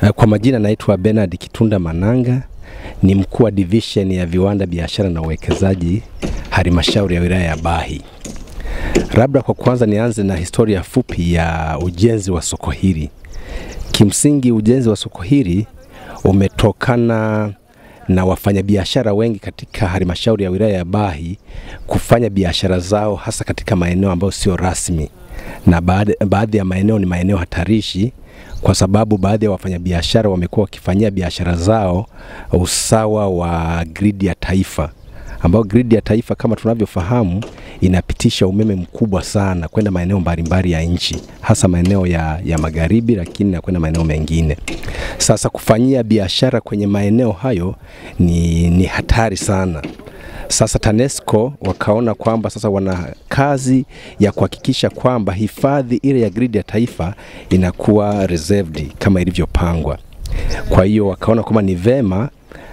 Kwa majina naitwa Bernard Kitunda Mananga, ni mkuu wa division ya viwanda, biashara na uwekezaji halmashauri ya wilaya ya Bahi. Labda kwa kwanza nianze na historia fupi ya ujenzi wa soko hili. Kimsingi ujenzi wa soko hili umetokana na wafanyabiashara wengi katika halmashauri ya wilaya ya Bahi kufanya biashara zao hasa katika maeneo ambayo sio rasmi, na baadhi ya maeneo ni maeneo hatarishi kwa sababu baadhi ya wafanyabiashara wamekuwa wakifanyia biashara zao usawa wa gridi ya taifa, ambayo gridi ya taifa kama tunavyofahamu inapitisha umeme mkubwa sana kwenda maeneo mbalimbali ya nchi, hasa maeneo ya, ya magharibi, lakini na kwenda maeneo mengine. Sasa kufanyia biashara kwenye maeneo hayo ni, ni hatari sana. Sasa TANESCO wakaona kwamba sasa wana kazi ya kuhakikisha kwamba hifadhi ile ya gridi ya taifa inakuwa reserved kama ilivyopangwa. Kwa hiyo wakaona kwamba ni vema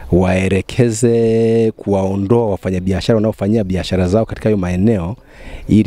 waelekeze kuwaondoa wafanyabiashara wanaofanyia biashara zao katika hayo maeneo ili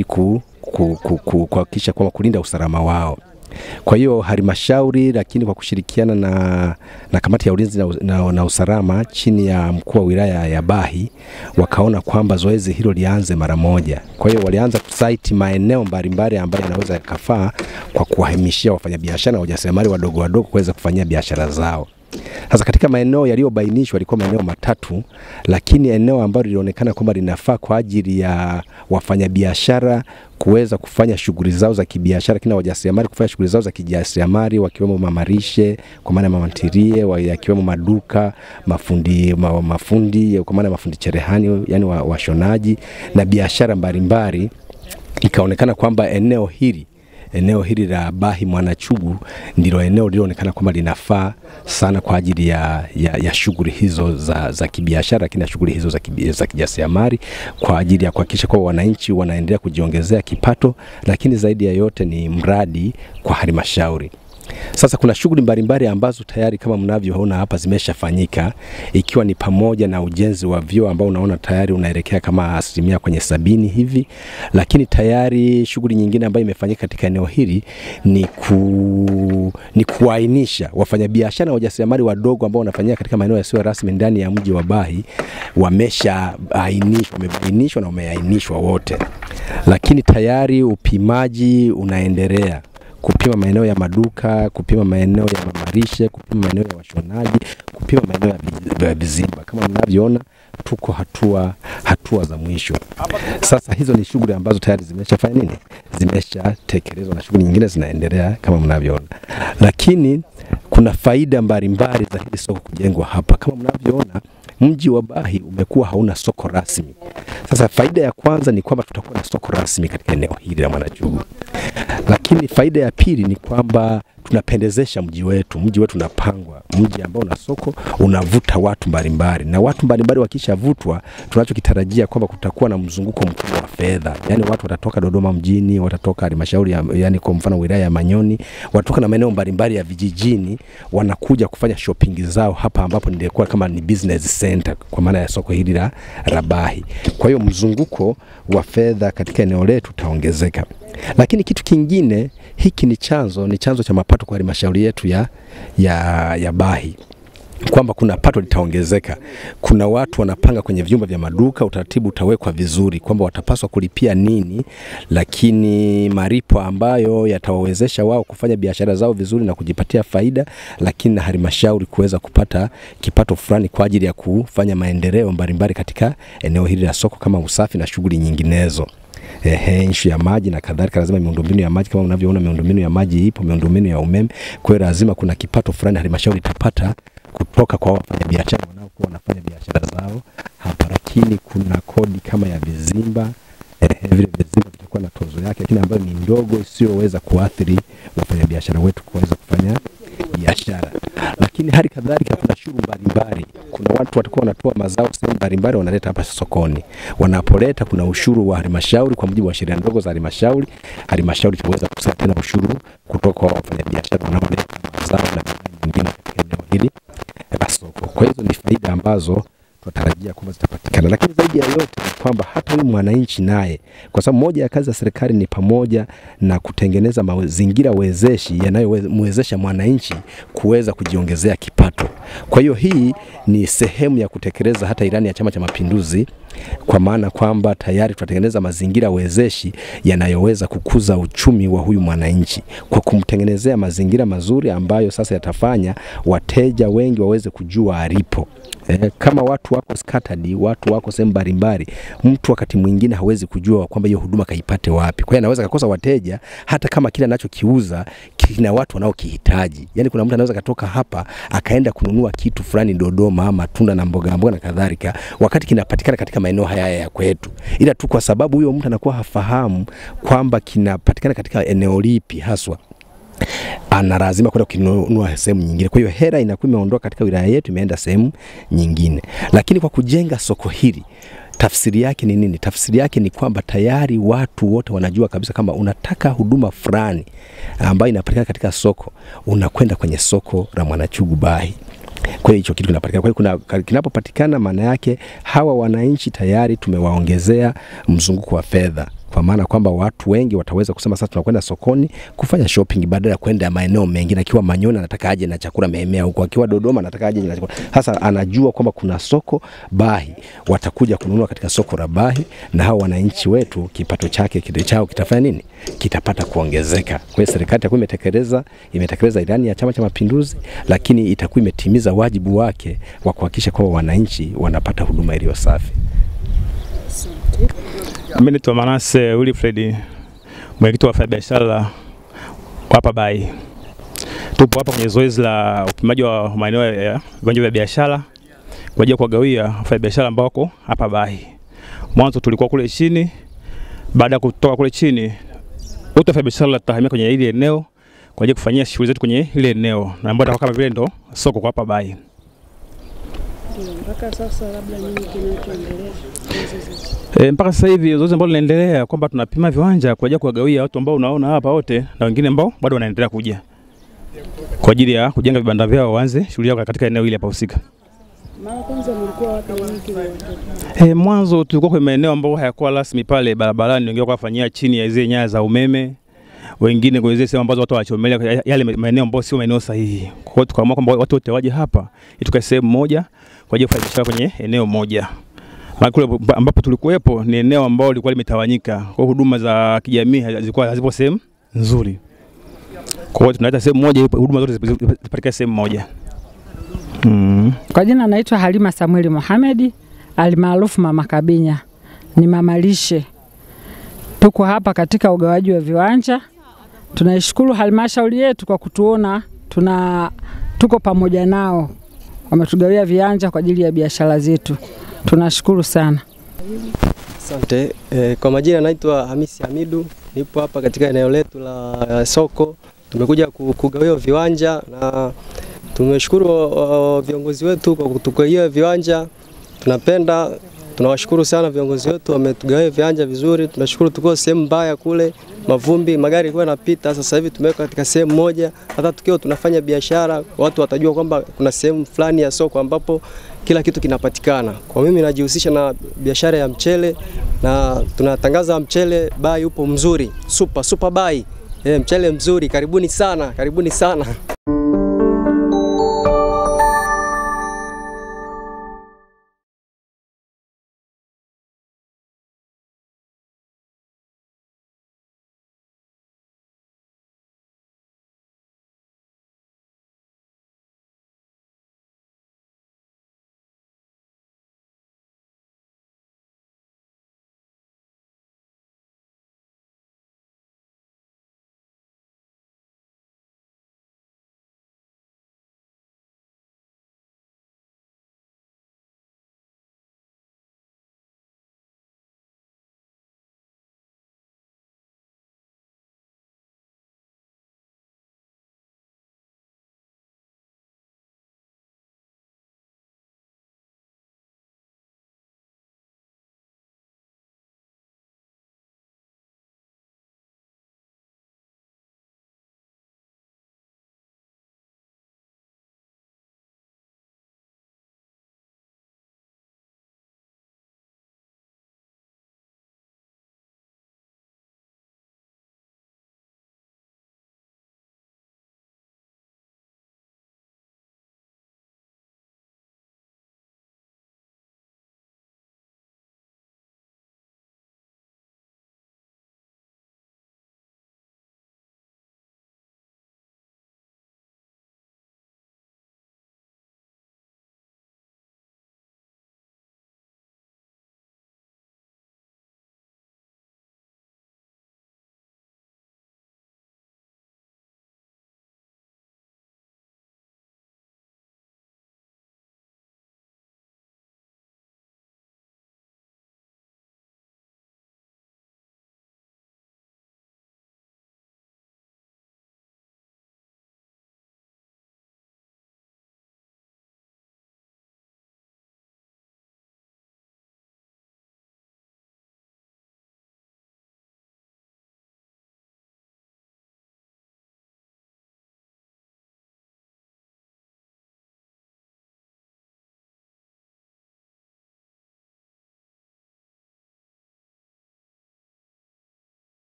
kuhakikisha kwamba kulinda usalama wao. Kwa hiyo halmashauri, lakini kwa kushirikiana na, na kamati ya ulinzi na, na, na usalama chini ya mkuu wa wilaya ya Bahi wakaona kwamba zoezi hilo lianze mara moja. Kwa hiyo walianza kusaiti maeneo mbalimbali ambayo yanaweza yakafaa kwa kuwahamishia wafanyabiashara na wajasiriamali wadogo wadogo kuweza kufanyia biashara zao. Sasa katika maeneo yaliyobainishwa yalikuwa maeneo matatu, lakini eneo ambalo lilionekana kwamba linafaa kwa ajili ya wafanyabiashara kuweza kufanya shughuli zao za kibiashara, lakini wajasiriamali kufanya shughuli zao za kijasiriamali, wakiwemo mamarishe kwa maana mamantirie, yakiwemo maduka, mafundi ma, mafundi kwa maana mafundi cherehani, yani washonaji wa na biashara mbalimbali, ikaonekana kwamba eneo hili eneo hili la Bahi Mwanachugu ndilo eneo lilionekana kwamba linafaa sana kwa ajili ya, ya, ya shughuli hizo za, za kibiashara, lakini na shughuli hizo za, za kijasiriamali kwa ajili ya kuhakikisha kwamba wananchi wanaendelea kujiongezea kipato, lakini zaidi ya yote ni mradi kwa halmashauri. Sasa kuna shughuli mbalimbali ambazo tayari kama mnavyoona hapa zimeshafanyika ikiwa ni pamoja na ujenzi wa vyoo ambao unaona tayari unaelekea kama asilimia kwenye sabini hivi, lakini tayari shughuli nyingine ambayo imefanyika katika eneo hili ni, ku, ni kuainisha wafanyabiashara na wajasiriamali wadogo ambao wanafanyia katika maeneo yasiyo rasmi ndani ya mji wa Bahi wameshaainishwa, wamebainishwa na wameainishwa wote, lakini tayari upimaji unaendelea kupima maeneo ya maduka, kupima maeneo ya mamarishe, kupima maeneo ya washonaji, kupima maeneo ya vizimba. Kama mnavyoona tuko hatua hatua za mwisho. Sasa hizo ni shughuli ambazo tayari zimeshafanya nini, zimeshatekelezwa na shughuli nyingine zinaendelea kama mnavyoona, lakini kuna faida mbalimbali za hili soko kujengwa hapa. Kama mnavyoona mji wa Bahi umekuwa hauna soko rasmi. Sasa faida ya kwanza ni kwamba tutakuwa na soko rasmi katika eneo hili la Mwanachugu, lakini faida ya pili ni kwamba tunapendezesha mji wetu. Mji wetu unapangwa, mji ambao una soko unavuta watu mbalimbali, na watu mbalimbali wakishavutwa, tunachokitarajia kwamba kutakuwa na mzunguko mkubwa wa fedha, yani watu watatoka Dodoma mjini, watatoka halmashauri ya, yani kwa mfano wilaya ya Manyoni, watatoka na maeneo mbalimbali ya vijijini, wanakuja kufanya shopping zao hapa, ambapo nilikuwa kama ni business center kwa maana ya soko hili la Rabahi. Kwa hiyo mzunguko wa fedha katika eneo letu utaongezeka. Lakini kitu kingine, hiki ni chanzo ni chanzo cha mapato kwa halmashauri yetu ya, ya, ya Bahi kwamba kuna pato litaongezeka. Kuna watu wanapanga kwenye vyumba vya maduka, utaratibu utawekwa vizuri kwamba watapaswa kulipia nini, lakini malipo ambayo yatawawezesha wao kufanya biashara zao vizuri na kujipatia faida, lakini na halmashauri kuweza kupata kipato fulani kwa ajili ya kufanya maendeleo mbalimbali katika eneo hili la soko kama usafi na shughuli nyinginezo. Ehe, ishu ya maji na kadhalika, lazima miundombinu ya maji kama unavyoona, miundombinu ya maji ipo, miundombinu ya umeme. Kwa hiyo lazima kuna kipato fulani halmashauri itapata kutoka kwa wafanyabiashara wanaokuwa wanafanya biashara zao hapa, lakini kuna kodi kama ya vizimba eh, vile vizimba vitakuwa na tozo yake, lakini ambayo ni ndogo isiyoweza kuathiri wafanyabiashara wetu kuweza kufanya biashara. Lakini hali kadhalika kuna shughuli mbalimbali, kuna watu watakuwa wanatoa mazao sehemu mbalimbali wanaleta hapa sokoni. Wanapoleta kuna ushuru wa halmashauri kwa mujibu wa sheria ndogo za halmashauri. Halmashauri itaweza kukusanya tena ushuru kutoka kwa wafanyabiashara wanaoleta mazao na bidhaa nyingine katika eneo hili la soko. Kwa hizo ni faida ambazo tunatarajia kwamba zitapatikana, lakini zaidi ya yote ni kwamba hata huyu mwananchi naye, kwa sababu moja ya kazi za serikali ni pamoja na kutengeneza mazingira wezeshi yanayomwezesha mwananchi kuweza kujiongezea kipato. Kwa hiyo hii ni sehemu ya kutekeleza hata ilani ya Chama cha Mapinduzi, kwa maana kwamba tayari tunatengeneza mazingira wezeshi yanayoweza kukuza uchumi wa huyu mwananchi kwa kumtengenezea mazingira mazuri ambayo sasa yatafanya wateja wengi waweze kujua alipo. Eh, kama watu wako scattered, watu wako sehemu mbalimbali, mtu wakati mwingine hawezi kujua kwamba hiyo huduma kaipate wapi. Kwa hiyo anaweza kakosa wateja hata kama kile anachokiuza kina watu wanaokihitaji. Yaani kuna mtu anaweza katoka hapa akaenda kununua kitu fulani Dodoma, matunda na mboga mboga na kadhalika, wakati kinapatikana katika maeneo haya ya kwetu, ila tu kwa sababu huyo mtu anakuwa hafahamu kwamba kinapatikana katika eneo lipi haswa ana lazima kwenda kununua sehemu nyingine. Kwa hiyo hera inakuwa imeondoka katika wilaya yetu imeenda sehemu nyingine, lakini kwa kujenga soko hili tafsiri yake ni nini? Tafsiri yake ni kwamba tayari watu wote wanajua kabisa kama unataka huduma fulani ambayo inapatikana katika soko, unakwenda kwenye soko la Mwanachugu Bahi. Kwa hiyo hicho kitu kinapatikana. Kwa hiyo kuna kinapopatikana, maana yake hawa wananchi tayari tumewaongezea mzunguko wa fedha kwa maana kwamba watu wengi wataweza kusema sasa tunakwenda sokoni kufanya shopping badala ya kwenda maeneo mengine. Akiwa Manyoni anataka aje na chakula Mehemea huko, akiwa Dodoma anataka aje na chakula. Sasa anajua kwamba kuna soko Bahi, watakuja kununua katika soko la Bahi, na hao wananchi wetu kipato chake kile chao kitafanya nini? Kitapata kuongezeka. Kwa hiyo serikali itakuwa imetekeleza imetekeleza ilani ya Chama cha Mapinduzi, lakini itakuwa imetimiza wajibu wake wa kuhakikisha kwamba wananchi wanapata huduma iliyo safi. Mimi naitwa Manase Wilfred, mwenyekiti wa wafanyabiashara hapa Bahi. Tupo hapa kwenye zoezi la upimaji wa maeneo ya viwanja vya biashara kwa ajili ya kuwagawia wafanyabiashara ambao wako hapa Bahi. Mwanzo tulikuwa kule chini, baada ya kutoka kule chini, wote wafanyabiashara tutahamia kwenye ile eneo kwa ajili ya kufanyia shughuli zetu kwenye ile eneo na ambayo kama vile ndo soko kwa hapa Bahi. Mpaka sasa labda nini kinachoendelea? E, mpaka sasa hivi zoezi ambalo linaendelea kwamba tunapima viwanja kwa ajili ya kuwagawia watu ambao unaona hapa wote na wengine ambao bado wanaendelea kuja kwa ajili ya kujenga vibanda vyao waanze shughuli yao katika eneo hili hapa husika. Mara kwanza mlikuwa wapi na nini kiliwatokea? E, mwanzo tulikuwa kwenye maeneo ambayo hayakuwa rasmi pale barabarani, wengine wakafanyia chini ya zile nyaya za umeme, wengine kwenye zile sehemu ambazo watu wanachomelea yale maeneo ambayo sio maeneo sahihi. Kwa hiyo tukaamua kwamba watu wote waje hapa ili tukae sehemu moja kwa ajili ya kufanya biashara kwenye eneo moja. Maana kule ambapo tulikuwepo ni eneo ambalo lilikuwa limetawanyika, kwa hiyo huduma za kijamii zilikuwa hazipo sehemu nzuri. Kwa hiyo tunaleta sehemu moja, huduma zote zipatikane sehemu moja. Mm. Kwa jina naitwa Halima Samueli Mohamed almaarufu Mama Kabinya, ni mama lishe. Tuko hapa katika ugawaji wa viwanja. Tunaishukuru halmashauri yetu kwa kutuona tuna tuko pamoja nao, wametugawia viwanja kwa ajili ya biashara zetu. Tunashukuru sana. Asante. E, kwa majina naitwa Hamisi Hamidu, nipo hapa katika eneo letu la soko. Tumekuja kugawiwa viwanja na tumeshukuru uh, viongozi wetu kwa kutugawia viwanja. Tunapenda tunawashukuru sana viongozi wetu, wametugawia viwanja vizuri. Tunashukuru, tuko sehemu mbaya kule, mavumbi, magari yalikuwa yanapita. Sasa hivi tumeweka katika sehemu moja, hata tukiwa tunafanya biashara, watu watajua kwamba kuna sehemu fulani ya soko ambapo kila kitu kinapatikana. Kwa mimi najihusisha na biashara ya mchele na tunatangaza mchele bai upo mzuri, super super bai. E, mchele mzuri, karibuni sana, karibuni sana.